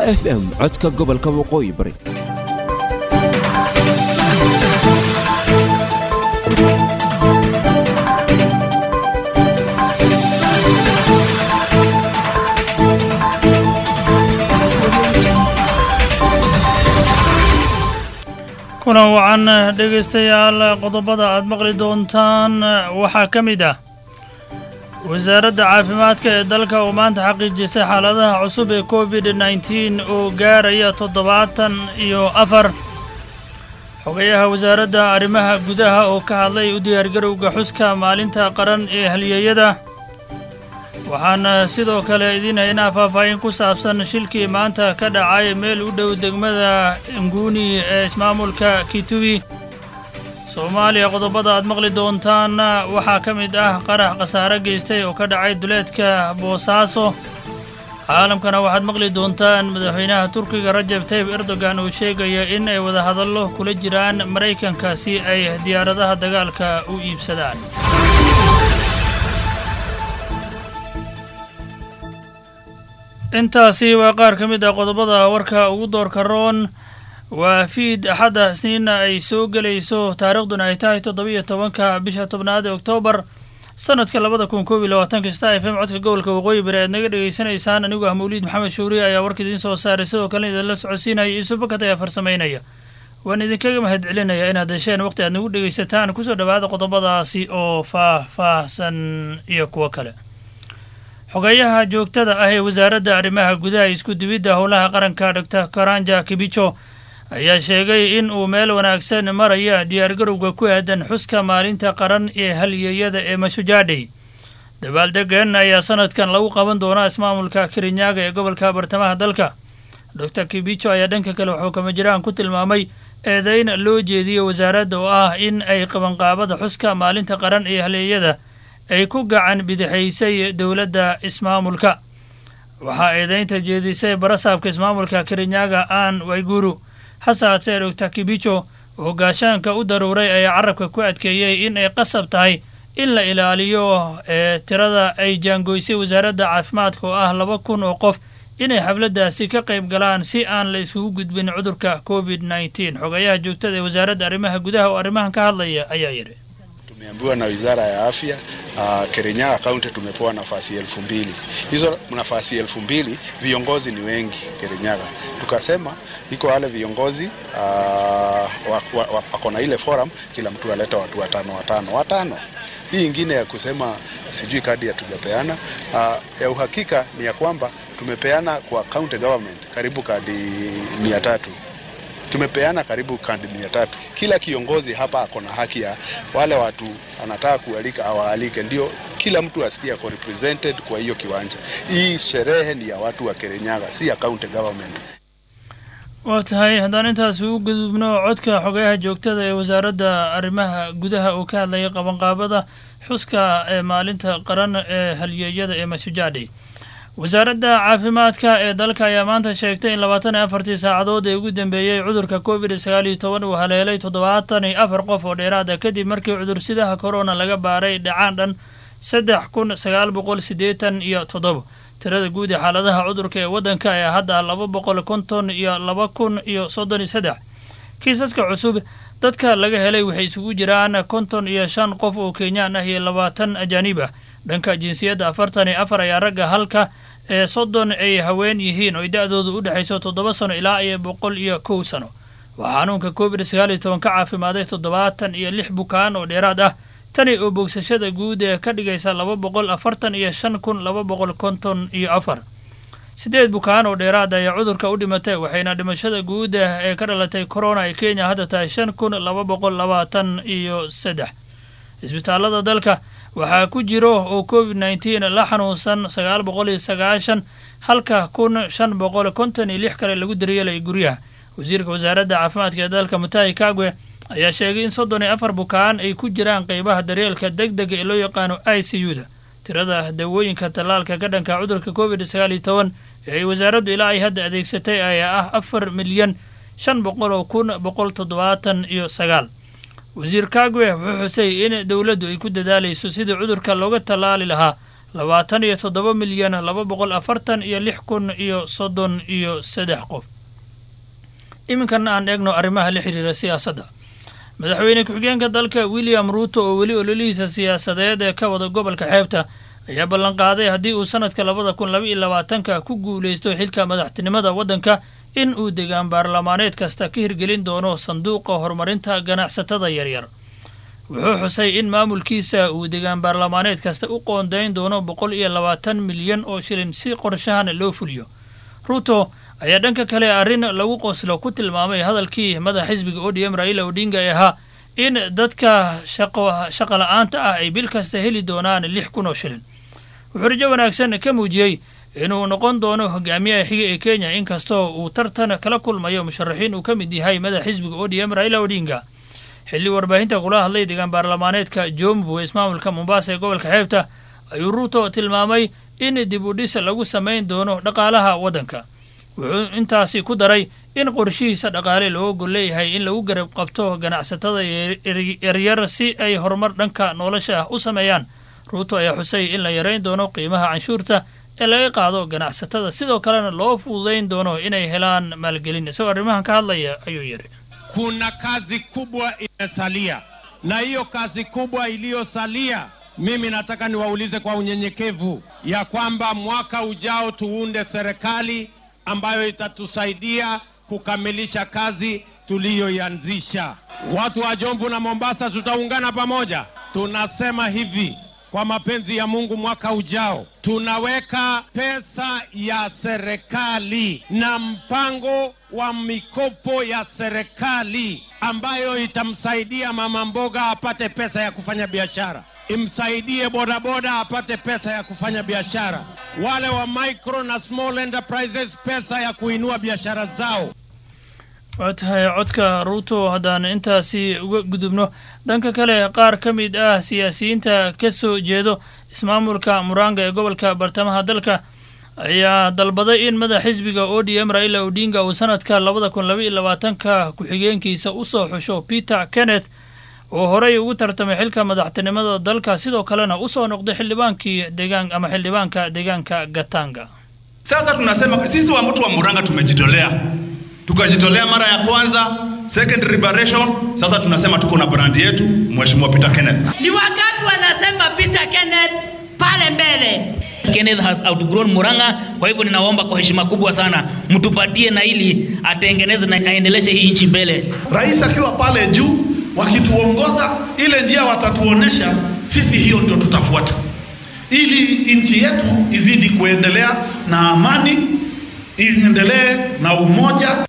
f m codka gobolka waqooyi bari kulan wacan dhegaystayaal qodobada aad maqli doontaan waxaa ka mid ah wasaaradda caafimaadka ee dalka oo maanta xaqiijisay xaaladaha cusub ee covid nneteen oo gaaraya toddobaatan iyo afar xogayaha wasaaradda arrimaha gudaha oo ka hadlay u diyaargarowga xuska maalinta qaran ee halyeeyada waxaan sidoo kale idiin haynaa faahfaahin ku saabsan shilkii maanta ka dhacay meel u dhow degmada nguuni ee ismaamulka kitubi soomaaliya qodobada aad maqli doontaan waxaa ka mid ah qarax khasaare geystay oo ka dhacay duleedka boosaaso caalamkana waxaad maqli doontaan madaxweynaha turkiga rajab tayib erdogan uu sheegaya in ay wadahadallo kula jiraan maraykanka si ay diyaaradaha dagaalka u iibsadaan intaasi waa qaar ka mid ah qodobada warka ugu doorka roon waa fiid axadda isniinna ay soo gelayso taariikhduna ay tahay toddobiyo tobanka bisha tobnaad ee oktoobar sanadka labada kun koob iyo labaatanka star f m codka gobolka waqooyi bari aad naga dhegaysanaysaan anigu ah mawliid maxamed shuuriye ayaa warka idiin soo saaray sidoo kalena idinla socodsiinaya iisu bakat ayaa farsamaynaya waan idinkaga mahad celinaya inaad hesheen waqti aad nagu dhegaysataan kusoo dhowaada qodobadaasi oo faah-faahsan iyo kuwo kale xogeeyaha joogtada ah ee wasaaradda arrimaha gudaha isku dibidda howlaha qaranka doctor karanja kibicho ayaa sheegay in uu meel wanaagsan maraya diyaargarowga ku aadan xuska maalinta qaran ee halyeeyada ee mashujaadhey dabaaldegan ayaa sanadkan lagu qaban doonaa ismaamulka kirinyaga ee gobolka bartamaha dalka doctor kibicho ayaa dhanka kale wuxuu kamajiraan ku tilmaamay eedeyn loo jeediyo wasaaradda oo ah in ay qabanqaabada xuska maalinta qaran ee halyeeyada ay ku gacan bidixaysay dowladda ismaamulka waxaa eedeynta jeedisay barasaabka ismaamulka kirinyaga aan wayguru hase haatee doctor kibicho oo gaashaanka u daruuray ayaa carabka ku adkeeyey in ay qasab tahay in la ilaaliyo ee tirada ay jaangoysay wasaaradda caafimaadka oo ah laba kun oo qof inay xafladdaasi ka qayb galaan si aan la isugu gudbin cudurka covid nneteen xogayaha joogtada ee wasaaradda arrimaha gudaha oo arrimahan ka hadlaya ayaa yidhi Tumeambiwa na wizara ya afya uh, Kirinyaga kaunti tumepewa nafasi elfu mbili. Hizo nafasi elfu mbili viongozi ni wengi Kirinyaga, tukasema iko wale viongozi uh, wako na ile forum, kila mtu aleta watu watano watano watano. Hii ingine ya kusema sijui kadi hatujapeana uh, ya uhakika ni ya kwamba tumepeana kwa county government karibu kadi mia tatu tumepeana karibu kandi mia tatu. Kila kiongozi hapa ako na haki ya wale watu anataka kualika awaalike, ndio kila mtu asikie ako represented kwa hiyo kiwanja. Hii sherehe ni ya watu wa Kirinyaga, si ya county government. waa tahay haddaan intaas ugu gudubno codka xogayaha joogtada ee wasaaradda arrimaha gudaha oo ka hadlaya qabanqaabada xuska ee maalinta qaran ee halyeeyada ee mashujaadhi wasaaradda caafimaadka ee dalka ayaa maanta sheegtay in labaatan iyo afartii saacadood ee ugu dambeeyey cudurka covid sagaal iyo toban uu haleelay toddobaatan iyo afar qof oo dheeraada kadib markii cudursidaha korona laga baaray dhacaan dhan saddex kun sagaal boqol siddeetan iyo toddoba tirada guud ee xaaladaha cudurka ee waddanka ayaa hadda laba boqol konton iyo laba kun iyo soddon iyo saddex kiisaska cusub dadka laga helay waxay isugu jiraan konton iyo shan qof oo kenyaan ah iyo labaatan ajaanib ah dhanka jinsiyadda afartan iyo afar ayaa ragga halka ee soddon ay haween yihiin oo ay da-doodu u dhexayso toddoba sano ilaa iyo boqol iyo kow sano waxaa xanuunka covid sagaal iyo toban ka caafimaaday toddobaatan iyo lix bukaan oo dheeraad ah tani oo bogsashada guud ee ka dhigaysa laba boqol afartan iyo shan kun laba boqol konton iyo afar siddeed bukaan oo dheeraad ayaa cudurka u dhimatay waxayna dhimashada guud ee ka dhalatay corona ee kenya hadda tahay shan kun laba boqol labaatan iyo saddex isbitaalada dalka waxaa ku jiro oo covid nneteen la xanuunsan sagaal boqol iyo sagaashan halka kun shan boqol konton iyo lix kale lagu daryeelay guryaha wasiirka wasaaradda caafimaadka ee dalka mutahi kagwe ayaa sheegay in soddon iyo afar bukaan ay ku jiraan qeybaha daryeelka deg dega ee loo yaqaano i c u da tirada dawooyinka tallaalka ka dhanka cudurka covid sagaal iyo toban ee ay wasaaraddu ilaa ay hadda adeegsatay ayaa ah afar milyan shan boqol oo kun boqol toddobaatan iyo sagaal wasiir kagwe wuxuu xusay in dowladdu ay ku dadaalayso sidii cudurka looga tallaali lahaa labaatan iyo toddoba milyan laba boqol afartan iyo lix kun iyo soddon iyo saddex qof iminkana aan eegno arrimaha la xiriira siyaasadda madaxweyne ku-xigeenka dalka william ruuto oo weli ololihiisa siyaasadeed ee ka wada gobolka xeebta ayaa ballanqaaday haddii uu sanadka labada kun laba iyo labaatanka ku guulaysto xilka madaxtinimada waddanka in uu degaan baarlamaaneed kasta ka hirgelin doono sanduuqa horumarinta ganacsatada yaryar wuxuu xusay in maamulkiisa uu degaan baarlamaaneed kasta u qoondayn doono boqol iyo labaatan milyan oo shilin si qorshahan loo fuliyo ruuto ayaa dhanka kale arrin lagu qoslo ku tilmaamay hadalkii madax xisbiga odm raila odinga ee ahaa in dadka shaqa la-aanta ah ay bil kasta heli doonaan lix kun oo shilin wuxuu rajo wanaagsan ka muujiyey inuu noqon doono hogaamiyaha xiga ee kenya inkastoo uu tartan kala kulmayo musharaxiin uu ka mid yahay madax xisbiga odm raila odinga xilli warbaahinta kula hadlay degaan baarlamaaneedka jomvu ismaamulka mombasa ee gobolka xeebta ayuu ruuto tilmaamay in dib u dhis lagu samayn doono dhaqaalaha waddanka wuxuu intaasi ku daray in qorshihiisa dhaqaale loo gol leeyahay in lagu garab qabto ganacsatada yaryar si ay horumar dhanka nolosha ah u sameeyaan ruuto ayaa xusay in la yarayn doono qiimaha canshuurta ee laga qaado ganacsatada sidoo kalena loo fududayn doono inay helaan maalgelin isagoo arrimahan ka hadlaya ayuu yidhi kuna kazi kubwa imesalia, na hiyo kazi kubwa iliyosalia, mimi nataka niwaulize kwa unyenyekevu ya kwamba mwaka ujao tuunde serikali ambayo itatusaidia kukamilisha kazi tuliyoianzisha. Watu wa Jomvu na Mombasa tutaungana pamoja. Tunasema hivi kwa mapenzi ya Mungu, mwaka ujao tunaweka pesa ya serikali na mpango wa mikopo ya serikali ambayo itamsaidia mama mboga apate pesa ya kufanya biashara, imsaidie bodaboda apate pesa ya kufanya biashara, wale wa micro na small enterprises pesa ya kuinua biashara zao. waa tahay codka ruuto haddaan intaasi uga gudubno dhanka kale qaar ka mid ah siyaasiyiinta ka soo jeedo ismaamulka muranga ee gobolka bartamaha dalka ayaa dalbaday in madax xisbiga o d m raila odinga uu sanadka labada kun laba iyo labaatanka ku-xigeenkiisa usoo xusho peter kenneth oo horey ugu tartamay xilka madaxtinimada dalka sidoo kalena usoo noqday xildhibaankii deegaan ama xildhibaanka deegaanka gatanga Sasa tunasema sisi wa mtu wa Muranga tumejitolea, tukajitolea mara ya kwanza second liberation. Sasa tunasema tuko na brandi yetu, Mheshimiwa Peter Kenneth. Ni wangapi wanasema Peter Kenneth pale mbele? Kenneth has outgrown Murang'a. Kwa hivyo ninaomba kwa heshima kubwa sana mtupatie na ili atengeneze na aendeleshe hii nchi mbele. Rais akiwa pale juu, wakituongoza ile njia watatuonesha, sisi hiyo ndio tutafuata, ili nchi yetu izidi kuendelea na amani, iendelee na umoja.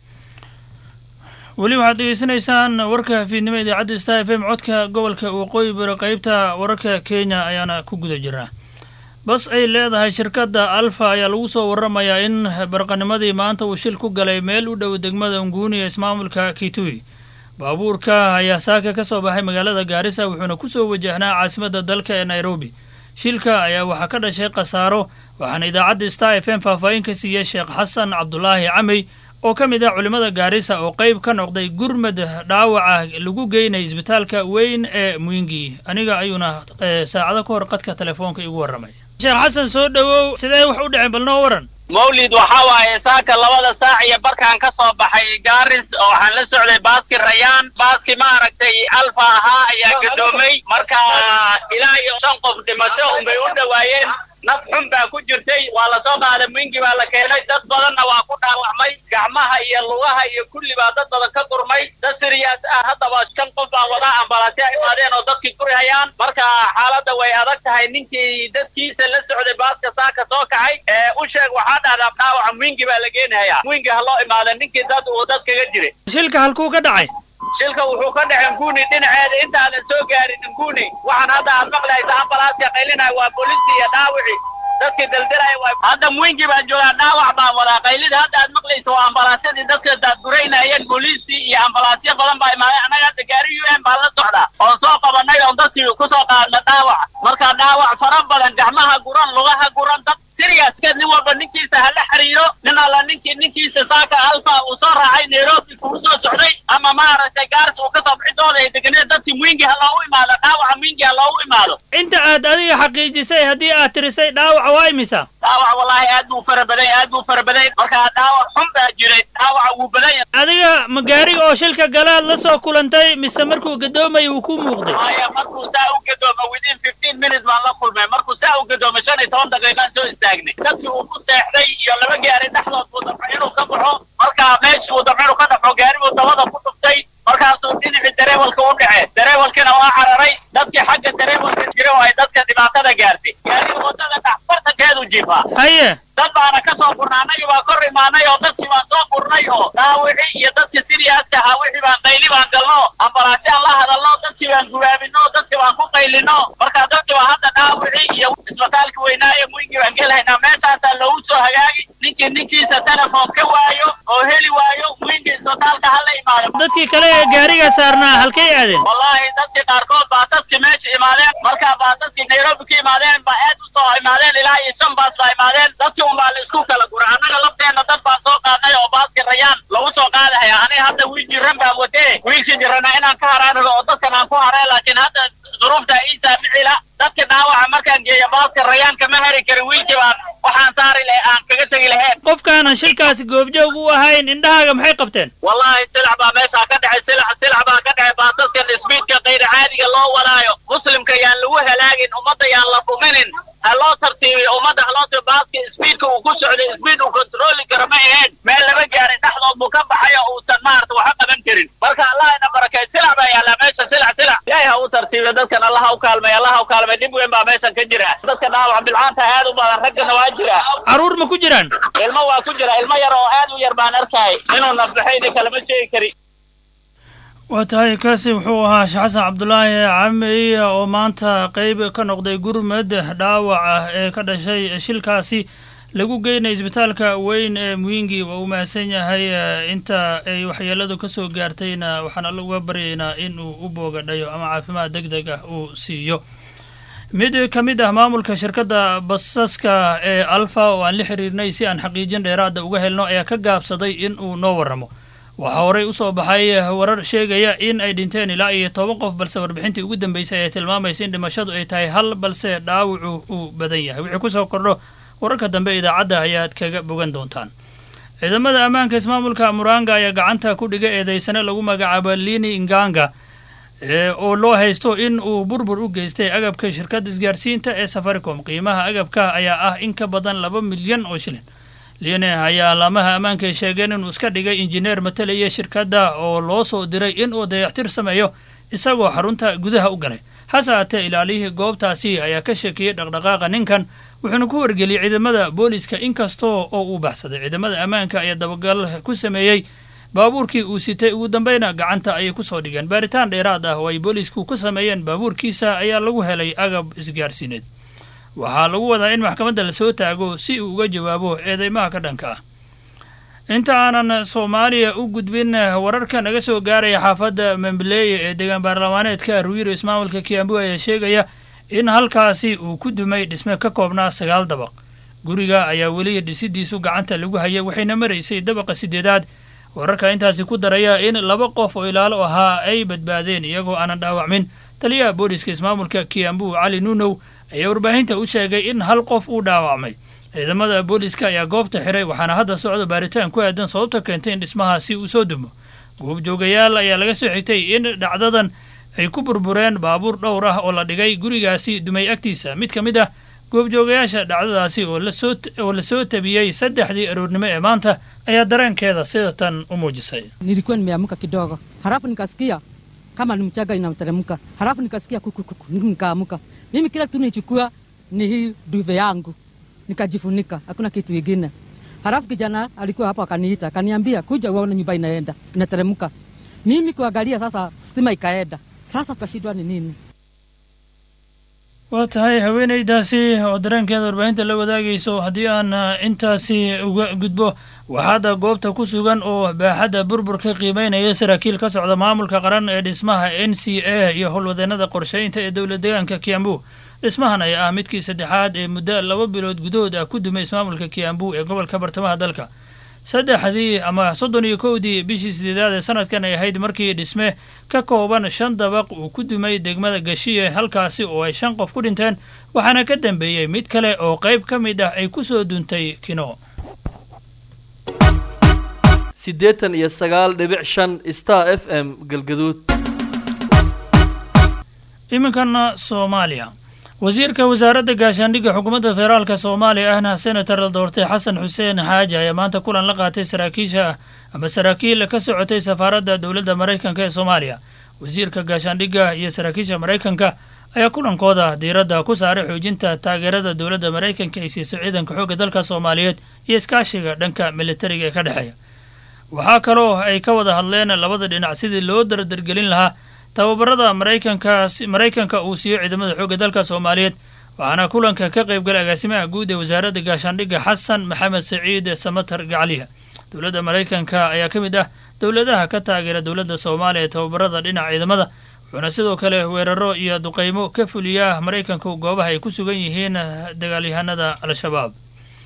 weli waxaad degeysanaysaan warka fiidnimo idaacadda star f m codka gobolka waqooyi bari qeybta wararka kenya ayaana ku guda jirnaa bas ay leedahay shirkadda alfa ayaa lagu soo waramayaa in barqanimadii maanta uu shil ku galay meel u dhow degmada nguuni ee ismaamulka kitui baabuurka ayaa saaka ka soo baxay magaalada gaarisa wuxuuna kusoo wajahnaa caasimadda dalka ee nairobi shilka ayaa waxaa ka dhashay khasaaro waxaana idaacadda star f m faahfaahin ka siiyey sheekh xasan cabdulaahi camey oo ka mid ah culimmada gaarisa oo qayb ka noqday gurmad dhaawaca lagu geynay isbitaalka weyn ee mwingi aniga ayuuna saacado ka hor qadka telefoonka igu warramay sheekh xasan soo dhowow sidee wax u dhaceen bal noo waran mawlid waxaa waaye saaka labada saac iyo barkaan ka soo baxay gaaris oo waxaan la socday baaski rayaan baaski maaragtay alfa ahaa ayaa gadoomay marka ilaa iyo shan qof dhimasho unbay u dhowaayeen naf xun baa ku jirtay waa la soo qaaday mwingi baa la keenay dad badanna waa ku dhaawacmay gacmaha iyo lugaha iyo kulli baa dad badan ka gurmay dad siriyaas ah haddaba shan qof baa wadaa ambalaasya imaadeen oo dadkii gurihayaan marka xaaladda way adag tahay ninkii dadkiisa la socday baaska saaka soo kacay ee u sheeg waxaa dhahdaa dhaawaca mwingi baa la geenayaa mwingi ha loo imaada ninkii dad uu dad kaga jiray shilka halkuu ka dhacay shilka wuxuu ka dhacay nguni dhinaceeda intaanan soo gaarin nguni waxaan hadda aad maqlaysa ambalaaska qaylinaya waa booliisi iyo dhaawici dadkii daldalaya waa hadda mwingi baan joogaa dhaawac baan wadaa qaylida hadda aad maqlaysa waa ambalaasyadii dadka daadguraynayeen booliistii iyo ambalaasyo badan baa imaadeen annaga hadda gaari u n baan la socdaa oon soo qabanay oon dadkii kusoo qaadna dhaawac marka dhaawac fara badan gacmaha guran lugaha guran dad siriya gaarigaas ka nin walba ninkiisa hala xiriiro nin alla ninkii ninkiisa saaka alfa uu soo raacay nairobi kuu soo socday ama maaragtay gaaris uu kasoo bixi dooda ay deganeed dadkii mwingi ha loogu imaado dhaawaca mwingi ha loogu imaado inta aad adiga xaqiijisay haddii aad tirisay dhaawaca waa imisa dhaawac wallaahi aad buu fara badan aad buu fara badan markaa dhaawac xun baa jiray dhaawaca wuu badan yahay adiga ma gaariga oo shilka galaad la soo kulantay mise markuu gadoomay uu ku muuqday haya markuu saa u gadoomo within fifteen minutes baan la kulmay markuu saa u gadoomo shan iyo toban daqiiqaan soo istaagnay dadkii uu ku seexday iyo laba gaari dhexdood buu dabco inuu ka baxo markaa meeshii uu dabco inuu ka dhaxo gaari buu dabada ku dhuftay markaasuu dhinacii dareewalka u dhace dareewalkina waa cararay dadkii xagga dareewalka jira oo ay dadka dhibaatada gaartay gaariga wadada dhex bartankeedu jiifaa haye dad baana ka soo gurnay annagii baan kor imaanay oo dadkii baan soo gurnay oo dhaawicii iyo dadkii siriyaaska ahaa wixii baan qayli baan galno ambalaashaan la hadalno dadkii baan gubaabino dadkii baan ku qaylino markaa dadkii baa hadda dhaawicii iyo isbitaalka weynaaye mwingi baan gelahaynaa meeshaasaa loogu soo hagaagi ninkii ninkiisa telefoon ka waayo oo heli waayo mwingi isbitaalka hala imaado dadkii kale ee gaariga saarnaa halkay aadeen wallaahi dadkii qaarkood baasaskii meesha imaadeen markaa baasaskii nairobi ka imaadeen baa aad u soo imaadeen ilaa iyo shan baas baa imaadeen dadkii un baa la isku kala gura annaga lafteenna dad baan soo qaadnay oo baaski rayaan lagu soo qaadahaya aniga hadda wiil jiran baan watee wiilkii jirana inaan ka haraanago oo dadkan aan ku haray laakiin hadda duruufta ii saaficila dadka dhaawaca markaan geeyo baaska rayaan kama hari karin wiilkii baan waxaan saari lahe aan kaga tegi lahayn qofkaanan shilkaasi goobjoog u ahayn indhahaaga maxay qabteen wallaahi silac baa meeshaa ka dhexay silac silac baa ka dhexay baasaskan isbiidka kayr caadiga loo wadaayo muslimka yaan lagu halaagin ummadda yaan la dhuminin ha loo tartiibiyo ummadda ha loo tartiibiyo baaska isbiidka uu ku socday isbiid uu kontrooli karo ma ahayn meel laba gaarin dhexdood buu ka baxay oo uusan maarata waxa qaban karin marka allah ina barakay silac baa yaallaa meesha silac silac ilaahay ha u tartiibiyo dadkan allah ha u kaalmay allah ha u kaalmay dhib weyn baa meeshan ka jira dadka dhaawac bilcaanta aad u badan raggana waa jira carruur ma ku jiraan ilmo waa ku jira ilmo yar oo aad u yar baan arkay inuu nafbaxayni kalama sheegi kari waa tahay kaasi wuxuu ahaa sheekh xasan cabdulaahi camey oo maanta qeyb ka noqday gurmad dhaawac ah ee ka dhashay shilkaasi lagu geynay isbitaalka weyn ee muhingi waa uu mahadsan yahay inta ay waxyeeladu ka soo gaartayna waxaan alla uga baryaynaa in uu u boogadhayo ama caafimaad deg deg ah uu siiyo mid ka mid ah maamulka shirkadda basaska ee alfa oo aan la xiriirnay si aan xaqiijin dheeraada uga helno ayaa ka gaabsaday in uu noo warramo waxaa horey u soo baxay warar sheegaya in ay dhinteen ilaa iyo toban qof balse warbixintii ugu dambeysay ayaa tilmaamaysa in dhimashadu ay tahay hal balse dhaawacu uu badan yahay wixii kusoo kordho wararka dambe idaacadda ayaad kaga bogan doontaan ciidamada ammaanka ismaamulka muranga ayaa gacanta ku dhiga eedeysane lagu magacaabo lini inganga oo loo haysto in uu burbur u geystay agabka shirkadda isgaarsiinta ee safaricom qiimaha agabka ayaa ah in ka badan laba milyan oo shilin lione ayaa laamaha ammaanka ay sheegeen inuu iska dhigay injineer matalaya shirkadda oo loo soo diray inuu dayactir sameeyo isagoo xarunta gudaha u galay hase haatee ilaaliyihii goobtaasi ayaa ka sheekiyey dhaqdhaqaaqa ninkan wuxuuna ku wargeliyey ciidamada booliiska inkastoo oo uu baxsaday ciidamada ammaanka ayaa dabagal ku sameeyey baabuurkii uu sitay ugu dambeyna gacanta ayay ku soo dhigeen baaritaan dheeraad ah oo ay booliisku ku sameeyeen baabuurkiisa ayaa lagu helay agab isgaarsiineed waxaa lagu wadaa in maxkamadda lasoo taago si uu uga jawaabo eedeymaha ka dhanka ah inta aanan soomaaliya u gudbin wararka naga soo gaaraya xaafadda membileeye ee deegaan baarlamaaneedka ruwiiro ismaamulka kiambu ayaa sheegaya in halkaasi uu ku dumay dhisme ka koobnaa sagaal dabaq guriga ayaa weli dhisidiisu gacanta lagu hayay waxayna maraysay dabaqa sideedaad wararka intaasi ku daraya in laba qof oo ilaalo ahaa ay badbaadeen iyagoo aanan dhaawacmin taliyaha booliska ismaamulka kiambu cali nunow ayaa warbaahinta u sheegay in hal qof uu dhaawacmay ciidamada booliska ayaa goobta xiray waxaana hadda socda baaritaan ku aadan sababta keentay in dhismahaasi uu soo dumo goobjoogayaal ayaa laga soo xigtay in dhacdadan ay ku burbureen baabuur dhowr ah oo la dhigay gurigaasi dumay agtiisa mid ka mid ah goobjoogayaasha dhacdadaasi oo lasoo lasoo tabiyey saddexdii aroornimo ee maanta ayaa dareenkeeda sida tan u muujisay nilikuwa nimeamka kidogo halafu nikasikia kama ni mchaga inamteremka halafu nikasikia kukukuku nikaamka mimi kila kitu nichukua ni hii duve yangu nikajifunika hakuna kitu ingine halafu kijana alikuwa hapo akaniita akaniambia kuja uone nyumba inaenda inateremka mimi kuangalia sasa stima ikaenda sasa tukashindwa ni nini waa tahay haweenaydaasi oo dareenkeeda warbaahinta la wadaagayso haddii aan intaasi uga gudbo waxaada goobta ku sugan oo baaxadda burburka qiimeynaya saraakiil ka socda maamulka qaran ee dhismaha n c a iyo howlwadeenada qorsheynta ee dowla deegaanka kiambu dhismahan ayaa ah midkii saddexaad ee muddo laba bilood gudahood ah ku dumay ismaamulka kiambu ee gobolka bartamaha dalka saddexdii ama soddon iyo kowdii bishii sideedaad ee sanadkan ay ahayd markii dhisme ka kooban shan dabaq uu ku dumay degmada gashiye halkaasi oo ay shan qof ku dhinteen waxaana ka dambeeyey mid kale oo qayb ka mid ah ay ku soo duntay kino siddeetan iyo sagaal dhibic shan star f m galgaduud iminkana soomaaliya wasiirka wasaaradda gaashaandhigga xukuumadda federaalka soomaaliya ahna senator la doortay xasan xuseen xaaji ayaa maanta kulan la qaatay saraakiisha ama saraakiil ka socotay safaaradda dowladda maraykanka ee soomaaliya wasiirka gaashaandhigga iyo saraakiisha maraykanka ayaa kulankooda diiradda ku saaray xoojinta taageerada dowladda maraykanka ay siiso ciidanka xoogga dalka soomaaliyeed iyo iskaashiga dhanka militariga ee ka dhexeeya waxaa kaloo ay ka wada hadleen labada dhinac sidii loo dardargelin lahaa tababarada maraykankaas maraykanka uu siiyo ciidamada xoogga dalka soomaaliyeed waxaana kulanka ka qaybgalay agaasimaha guud ee wasaaradda gaashaandhigga xasan maxamed saciid samatar gacliya dowladda maraykanka ayaa ka mid ah dowladaha ka taageera dowladda soomaaliya ee tababarada dhinaca ciidamada wuxuuna sidoo kale weeraro iyo duqaymo ka fuliyaa maraykanku goobaha ay ku sugan yihiin dagaalyahanada al-shabaab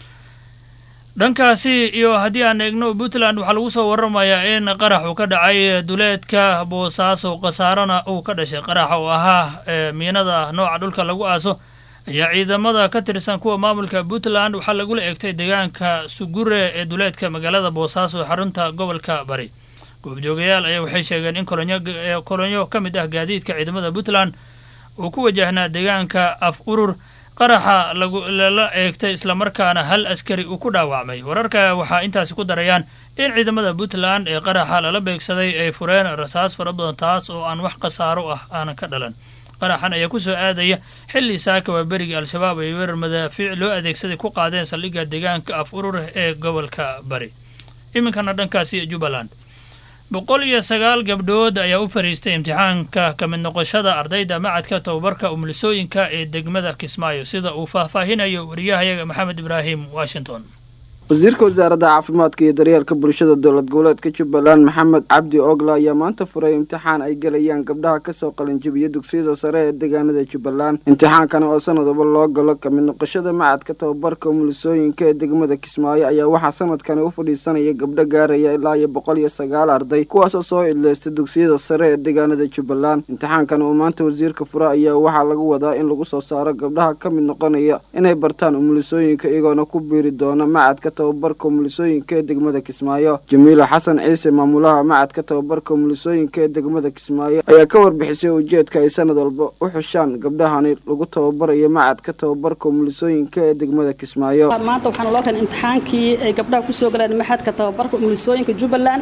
dhankaasi iyo haddii aan eegno puntland waxaa lagu soo waramayaa in qarax uu ka dhacay duleedka boosaaso khasaarana uu ka dhashay qaraxa oo ahaa miinada nooca dhulka lagu aaso ayaa ciidamada ka tirsan kuwa maamulka puntland waxaa lagula eegtay deegaanka sugure ee duleedka magaalada boosaaso ee xarunta gobolka bari goobjoogayaal ayaa waxay sheegeen in kolonyo ka mid ah gaadiidka ciidamada puntland uu ku wajahnaa deegaanka af urur qaraxa lala eegtay islamarkaana hal askari uu ku dhaawacmay wararka waxaa intaasi ku darayaan in ciidamada puntland ee qaraxa lala beegsaday ay fureen rasaas fara badan taas oo aan wax khasaaro ah aanan ka dhalan qaraxan ayaa ku soo aadaya xilli saaka waa beriga al-shabaab ay weerar madaafiic loo adeegsaday ku qaadeen saldhigga deegaanka af urur ee gobolka bari iminkana dhankaasi jubbaland boqol iyo sagaal gabdhood ayaa u fariistay imtixaanka ka mid noqoshada ardayda macadka tobabarka umulisooyinka ee degmada kismaayo sida uu faahfaahinayo wariyahayaga maxamed ibraahim washington wasiirka wasaaradda caafimaadka iyo daryeelka bulshada dowlad goboleedka jubbaland maxamed cabdi ogla ayaa maanta furay imtixaan ay gelayaan gabdhaha kasoo qalinjibiya dugsiyada sare ee deegaanada jubbaland imtixaankani oo sanadaba loo galo kamid noqoshada macadka tababarka umulisooyinka ee degmada kismaayo ayaa waxaa sanadkani u fadhiisanaya gabdho gaaraya ilaa iyo boqol iyo sagaal arday kuwaasoo soo idleystay dugsiyada sare ee deegaanada jubbaland imtixaankani oo maanta wasiirka fura ayaa waxaa lagu wadaa in lagu soo saaro gabdhaha ka mid noqonaya inay bartaan umulisooyinka iyagoona ku biiri doona macadka tababarka umulisooyinka ee degmada kismaayo jamiila xasan ciise maamulaha macadka tababarka umulisooyinka ee degmada kismaayo ayaa ka warbixisay ujeedka ay sanad walba u xushaan gabdhahani lagu tababarayo macadka tababarka umulisooyinka ee degmada kismaayo maanta waxaana loo keenay imtixaankii ay gabdhaha kusoo galeen maxadka tababarka umulisooyinka jubbaland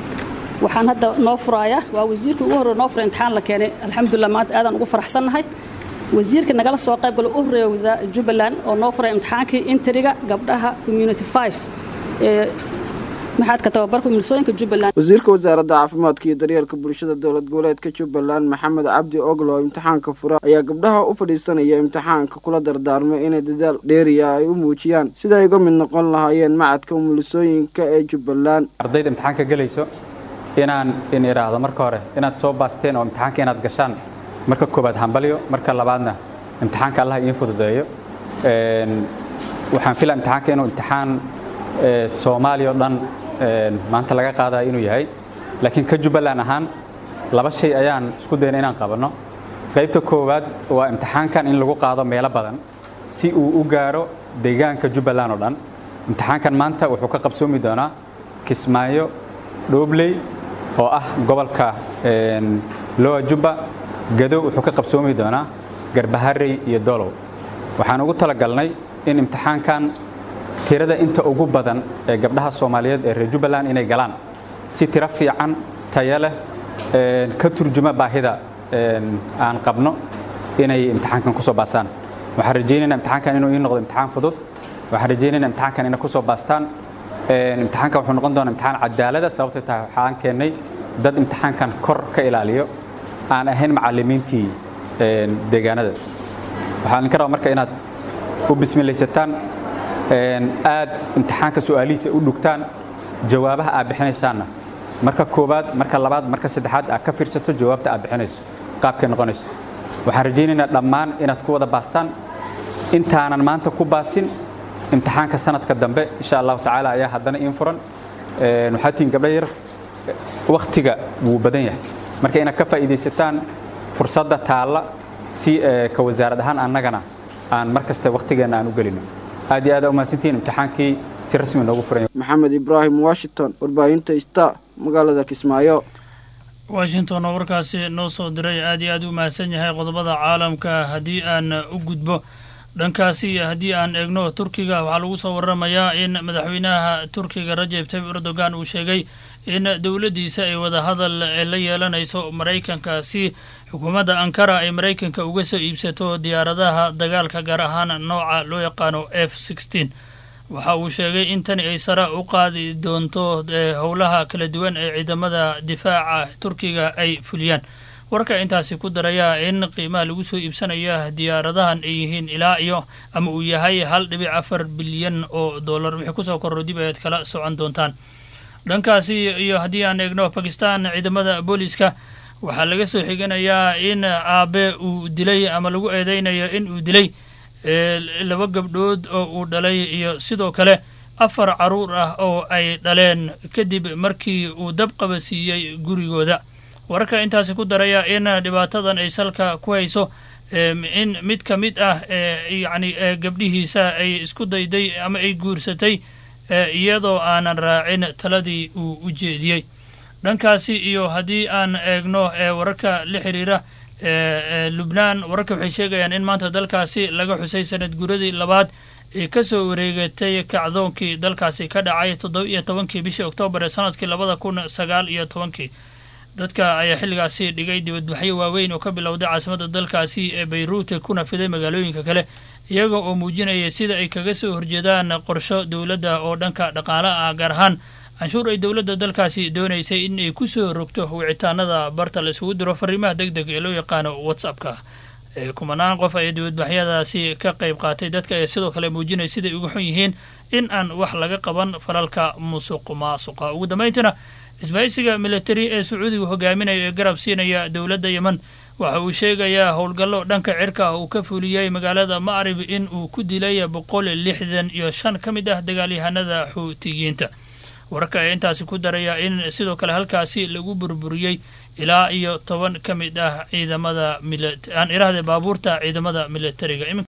waxaan hadda noo furaaya waa wasiirkii ugu horreya noo fura imtixaan la keenay alxamdulilah maanta aadaan ugu faraxsannahay wasiirka nagala soo qayb galo u horeeya jubbaland oo noo furay imtixaankii interiga gabdhaha community five ee maxaadka tababarka umulisooyinka jubbaland wasiirka wasaaradda caafimaadka iyo daryeelka bulshada dowlad goboleedka jubbaland maxamed cabdi oglo oo imtixaanka fura ayaa gabdhaha u fadhiisanaya imtixaanka kula dardaarmay inay dadaal dheeriya ay u muujiyaan sida ay uga mid noqon lahaayeen macadka umulisooyinka ee jubbaland ardayda imtixaanka gelayso inaan in idhaahdo marka hore inaad soo baasteen oo imtixaanka inaad gashaan marka koobaad hambalyo marka labaadna imtixaanka allah idiin fududeeyo waxaan filaa imtixaanka inuu imtixaan soomaaliya oo dhan maanta laga qaadaya inuu yahay laakiin ka jubbaland ahaan laba shay ayaan isku dayna inaan qabanno qaybta koowaad waa imtixaankan in lagu qaado meelo badan si uu u gaaro deegaanka jubbaland oo dhan imtixaankan maanta wuxuu ka qabsoomi doonaa kismaayo dhoobley oo ah gobolka lowa jubba gadow wuxuu ka qabsoomi doonaa garbaharey iyo dolow waxaan ugu talagalnay in imtixaankan tirada inta ugu badan ee gabdhaha soomaaliyeed ee reer jubbaland inay galaan si tiro fiican tayo leh ka turjuma baahida aan qabno inay imtixaankan kusoo baastaan waxaan rajaynaynaa imtixaankan inuu ii noqdo imtixaan fudud waxaan rajaynaynaa imtixaankan inay kusoo baastaan imtixaankan wuxuu noqon doonaa imtixaan cadaalada sababtay tahay waxaan keennay dad imtixaankan kor ka ilaaliyo aan ahayn macallimiintii deegaanada waxaan idinka rabaa marka inaad u bismilaysataan aad imtixaanka su'aalihiisa u dhugtaan jawaabaha aad bixinaysaanna marka koowaad marka labaad marka saddexaad aad ka fiirsato jawaabta aad bixinayso qaabkay noqonayso waxaan rajaynaynaa dhammaan inaad ku wada baastaan intaanan maanta ku baasin imtixaanka sanadka dambe insha allahu tacaala ayaa haddana iin furan waxaa tihiin gabdho yar wakhtiga wuu badan yahay marka inaad ka faa'iidaysataan fursadda taalla si ka wasaarad ahaan annagana aan mar kasta wakhtigeenna aan u gelino aad iyo aad aa umahadsantihiin imtixaankii si rasmi noogu furan maxamed ibraahim washington warbaahinta star magaalada kismaayo washington oo warkaasi noo soo diray aad iyo aad u mahadsan yahay qodobada caalamka haddii aan u gudbo dhankaasi haddii aan eegno turkiga waxaa lagu soo waramayaa in madaxweynaha turkiga rajeb tayyib erdogan uu sheegay in dowladdiisa ay wadahadal la yeelanayso maraykanka si xukuumadda ankara ay maraykanka uga soo iibsato diyaaradaha dagaalka gaar ahaan nooca loo yaqaano f sixteen waxa uu sheegay in tani ay sare u qaadi doonto howlaha kala duwan ee ciidamada difaaca turkiga ay fuliyaan warka intaasi ku daraya in qiimaha lagu soo iibsanaya diyaaradahan ay yihiin ilaa iyo ama uu yahay hal dhibic afar bilyan oo dollar wixii kusoo korro dib ayaad kala socon doontaan dhankaasi iyo haddii aan eegno bakistan ciidamada booliiska waxaa laga soo xiganayaa in aabe uu dilay ama lagu eedeynayo in uu dilay laba gabdhood oo uu dhalay iyo sidoo kale afar caruur ah oo ay dhaleen kadib markii uu dab qabasiiyey gurigooda wararka intaasi ku daraya in dhibaatadan ay salka ku hayso in mid ka mid ah yacni gabdhihiisa ay isku dayday ama ay guursatay iyadoo aanan raacin taladii uu u jeediyey dhankaasi iyo haddii aan eegno wararka la xiriira lubnaan wararka waxay sheegayaan in maanta dalkaasi laga xusay sanad guradii labaad ee ka soo wareegatay kacdoonkii dalkaasi ka dhacay toddoba iyo tobankii bishii oktoobar ee sanadkii labada kun sagaal iyo tobankii dadka ayaa xilligaasi dhigay dibadbaxyo waaweyn oo ka bilowday caasimadda dalkaasi ee bayruut kuna fiday magaalooyinka kale iyaga oo muujinaya sida ay kaga soo horjeedaan qorsho dowladda oo dhanka dhaqaale ah gaar ahaan canshuur ay dowladda dalkaasi doonaysay in ay ku soo rogto wicitaanada barta la isugu diro fariimaha deg deg ee loo yaqaano whatsappka kumanaan qof ayaa dibadbaxyadaasi ka qayb qaatay dadka ayaa sidoo kale muujinaya siday uga xun yihiin in aan wax laga qaban falalka musuq maasuqa ugu dambayntiina isbahaysiga militari ee sacuudiga hogaaminaya ee garab siinaya dowladda yemen waxa uu sheegayaa howlgallo dhanka cirka uu ka fuliyey magaalada macrib in uu ku dilay boqol lixdan iyo shan ka mid ah dagaalyahanada xuutiyiinta wararka ayaa intaasi ku daraya in sidoo kale halkaasi lagu burburiyey ilaa iyo toban ka mid ah ciidamada aan iraahde baabuurta ciidamada militariga